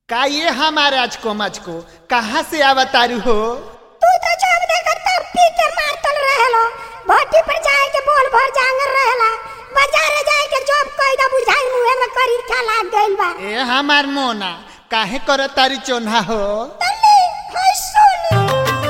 का ये हमारे आज को मच को कहाँ से आवतारू हो तू तो जब देखत तब पी के मारतल रहेलो भट्टी पर जाए के बोल भर जांगर रहेला बाजारे जाए के जॉब कइदा बुझाई मुहे में करी खा लाग गइल बा ए हमार मोना काहे कर तारी चोन्हा हो तल्ली हाय सोनी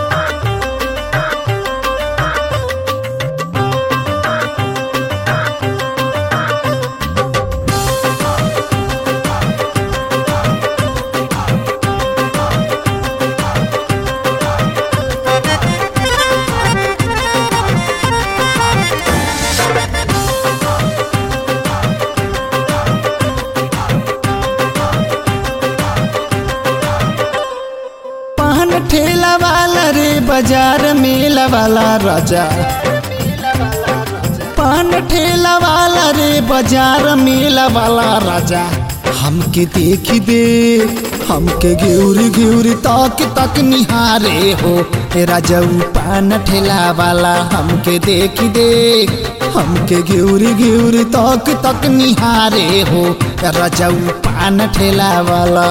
पान ठेला वाला रे बाजार मेला वाला राजा पान ठेला वाला रे बाजार मेला वाला राजा हमके देखी दे हमके घेउरी घेउरी तक तक निहारे हो ए राजाऊ पान ठेला वाला हमके देखी दे हमके घेउरी घेउरी तक तक निहारे हो ए राजाऊ पान ठेला वाला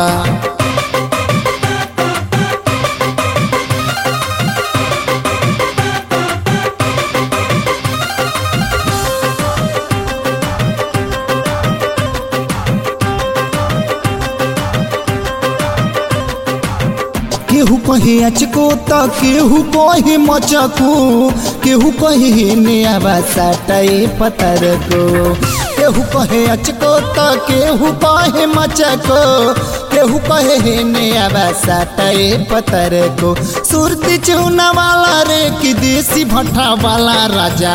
केहू कहे अचको त केहू कहे मचको केहू कहे नेवा साटाए पतर को केहू कहे अचको त केहू कहे मचको केहू कहे नेवा साटाए पतर को सुरती चूना वाला रे कि देसी भट्टा वाला राजा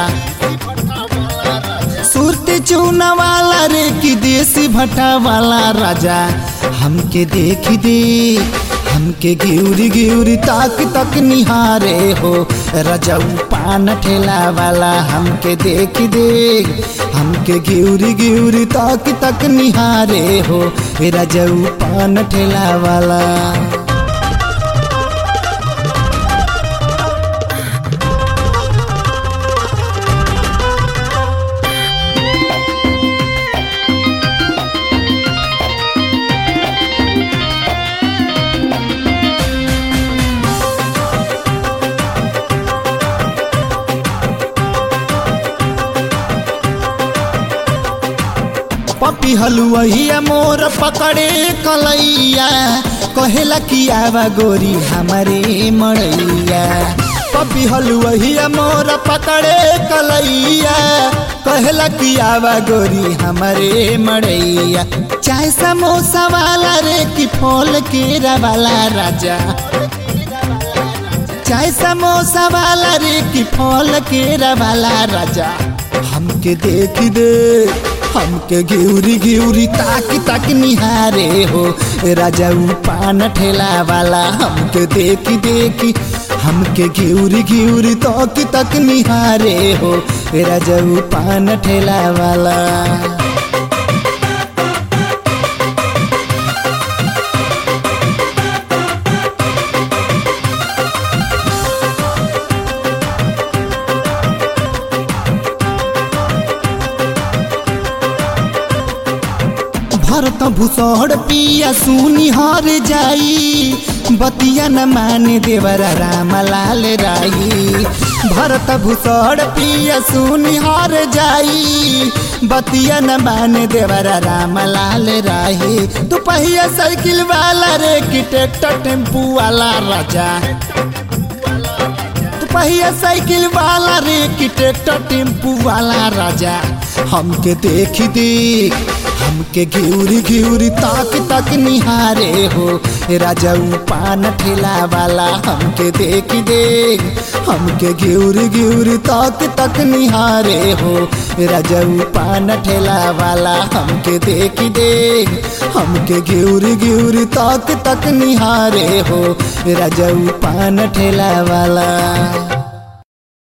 सुरती चूना वाला रे कि देसी भट्टा वाला राजा हमके देखी दे हमके गिउरी गिउरी ताक तक निहारे हो रजऊ पान ठेला वाला हमके देख दे हमके गिउरी गिउरी ताक तक निहारे हो रजऊ पान ठेला वाला पपी हलुआ मोर पकड़े कलैया कहेला कि आवा गोरी हमारे मड़ैया पपी हलुआ मोर पकड़े कलैया कहेला कि आवा गोरी हमारे मड़ैया चाहे समोसा वाला रे कि फल केरा वाला राजा चाहे समोसा वाला रे कि फल केरा वाला राजा हमके देख दे हमके घिउरी घिउरी ताक ताक निहारे हो राजाऊ पान ठेला वाला हमके देखी देखी हमके घिउरी घिउरी तक तक निहारे हो राजाऊ पान ठेला वाला भरत भूसड़ पिया सुनी हर जाई बतिया न माने देवरा राम लाल राई भरत भूसड़ पिया सुनी हर जाई बतिया न माने देवरा राम लाल राही तू पहिया साइकिल वाला रे कि ट्रैक्टर टेम्पू वाला राजा तू पहिया साइकिल वाला रे कि ट्रैक्टर टेम्पू वाला राजा हमके देखी देख हमके घिउरी घिउरी ताक तक निहारे हो राजाऊ पान ठेला वाला हमके देखी देख हमके घिउरी घिउरी ताक तक निहारे हो राजाऊ पान ठेला वाला हमके देखी देख हमके घिउरी घिउरी ताक तक निहारे हो राजाऊ पान ठेला वाला